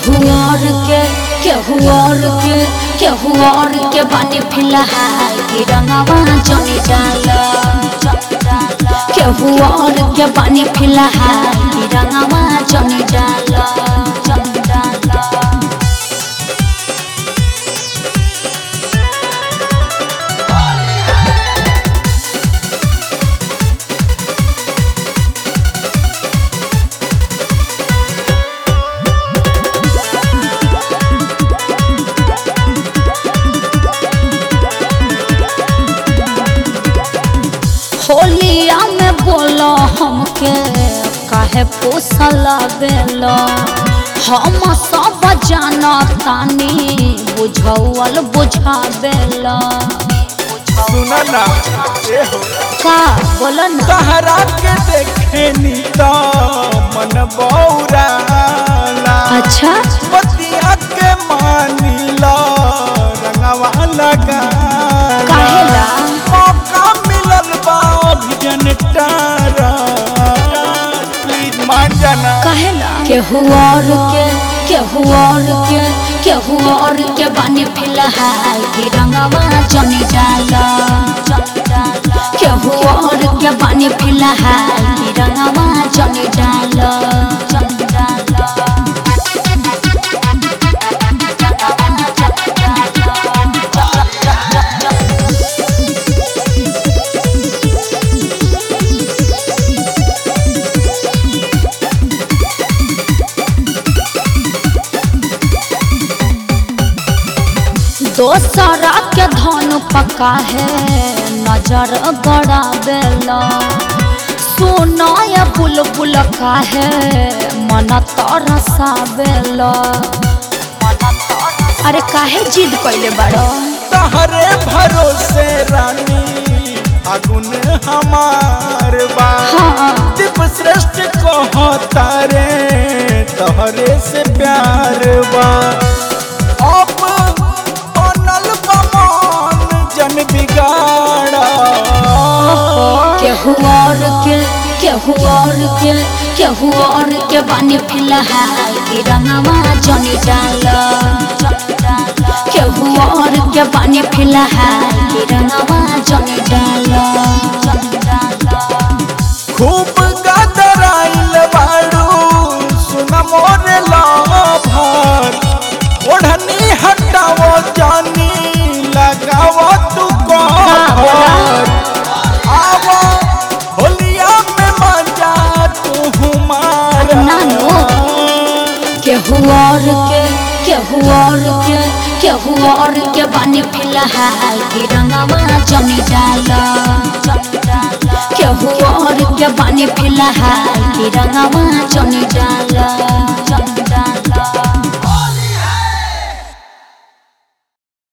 केहू और के केहू और के केहू और के बानी फिलहाल की रंगवा जनी डाला केहू और के बानी फिलहाल की रंगवा जनी डाला जनी डाला होलिया में बोलो हमके काहे पोसल बेलो हम सब जाना तानी बुझौल बुझा बेलो सुना ना ए हो का बोलो ना तहरा के देखे नी तो मन बौराला अच्छा बतिया के मानिला रंगवा लगा काहेला? मौका मिलल बा अभिजन तारा प्लीज मान जाना कहेला केहू और के केहू और के केहू और के बानी फिलहाल की रंगवा जनी डाला केहू और के बानी फिलहाल की रंगवा जनी डाला जनी डाला दोसरा के धन पका है नजर गड़ा बेला सोना या बुलबुल का है मन तरसा बेला अरे काहे जिद कैले बड़ो तहरे भरोसे रानी अगुन हमार बा हाँ दीप श्रेष्ठ कहो तारे तहरे से प्यार बा अब बनल बमान जन बिगाड़ा केहू और के केहू और के केहू और के बानी फिलहाल की रंगवा जनी डाला केहू और के बानी फिलहाल की रंगवा जनी डाला खूब गदराइल बाड़ू सुन मोरे लाभार ओढ़नी हटावो जानी लगावो तू कौर आवो होलिया में मजा तू मार नानो। केहू और के केहू और के केहू और के बानी फिलहाल की रंगवा जनी डाला केहू और के बानी फिलहाल की रंगवा जनी डाला